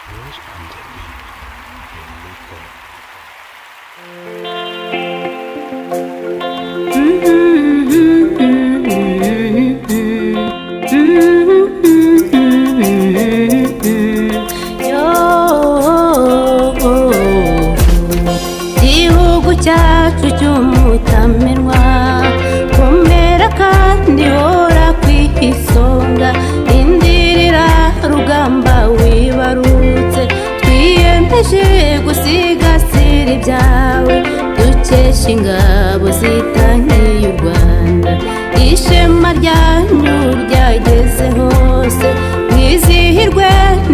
Dios ante mí, igihugu cyacu cy'umutamirwa kumera kandi hora ku isonga indirira rugamba wibarutse twiyemeje gusigasira ibyawe dukesha ingabo zitangiye u rwanda ishema ryanyu ryageze hose mwizihirwe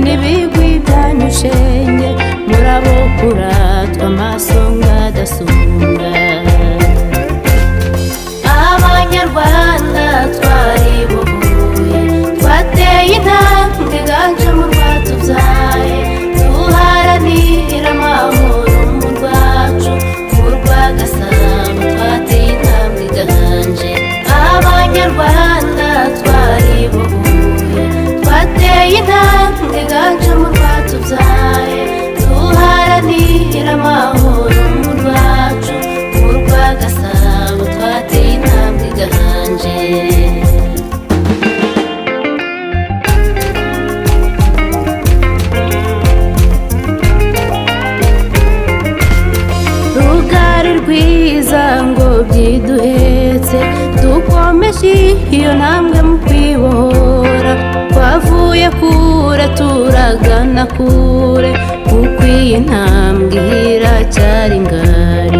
n'ibigwi byanyu shenge murabo kuratwa amaso nk'adasonga abanyarwanda twari buhuye twateye intambwe ganje mu rwatubyaye duharanira amahoro mu rwacu mu rwagasabo twateye intambwe ganje abanyarwanda twari buhuye twateye intambwe ganje mu rwatubyaye duharanira amahoro mu rwacu mu rwagasabo twateye intambwe ganje rugari rwiza ngo byiduhetse dukomeje iyo ntambwe mu kwibohora twavuye kure turagana kure kuko iyi ntambwe iracyari ngari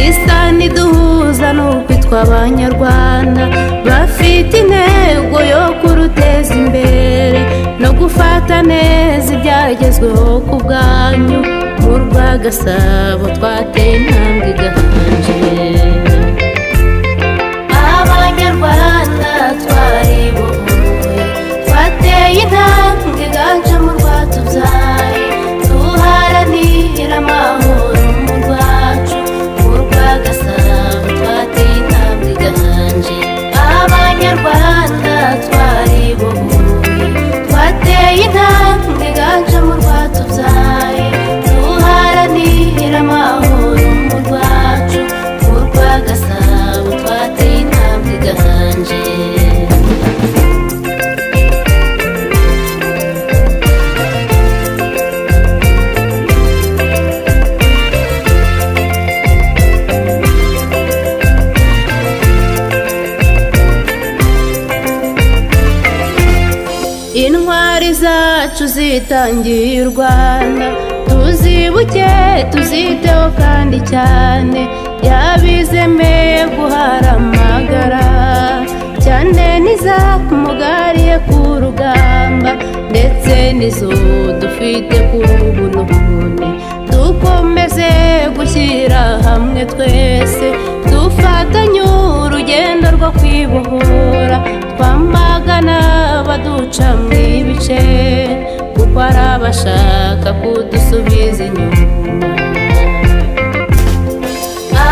isa n'iduhuza n'ukwitwa abanyarwanda bafite intego yo kuruteza imbere no gufata neza ibyagezweho ku bwanyu mu rwagasabo twateye intambwe iganje abanyarwanda twari buhuye twateye intambwe iganje mu rwatubyaye duharanira amahoro mu rwacu mu rwagasabo twateye intambwe iganje abanyarwanda twari buhuye twateye intambwe iganje mu rwatubyaye duharanira amahoro mu rwacu mu rwagasabo twateye intambwe iganje intwari zacu zitangiye u rwanda tuzibuke tuziteho kandi cyane yabizemeye guhara amagara cyane n'izamugariye ku rugamba ndetse n'izo dufite kuri ubu n'ubundi dukomeze gushyira hamwe twese dufatanye urugendo rwo kwibohora twamagana baduca mu ibice kuko ari abashaka kudusubiza inyuma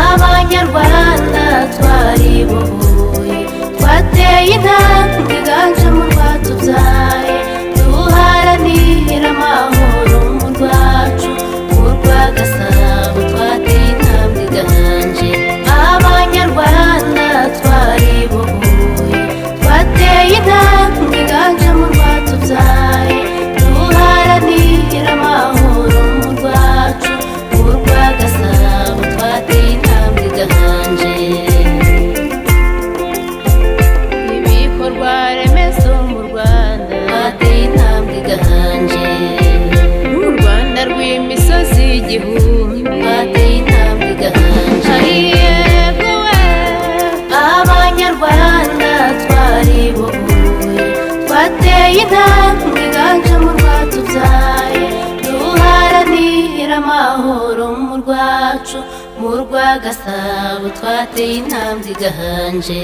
abanyarwanda twari buhuye twateye intambwe iganje mu rwatubyaye duharanira amahoro mu rwacu mu rwagasabo twateye intambwe iganje abanyarwanda twari buhuye twateye intambwe iganje mu rwatubyaye duharanira amahoro mu rwacu mu rwagasabo twateye intambwe iganje ibikorwa remezo mu rwanda hateye intambwe igahanje mu rwanda rw'imisozi igihumbi hateye intambwe igahanje yeguwe abanyarwanda twari buhuye twateye intambwe iganje mu rwatubyaye duharanira amahoro mu rwacu mu rwagasabo twateye intambwe igahanje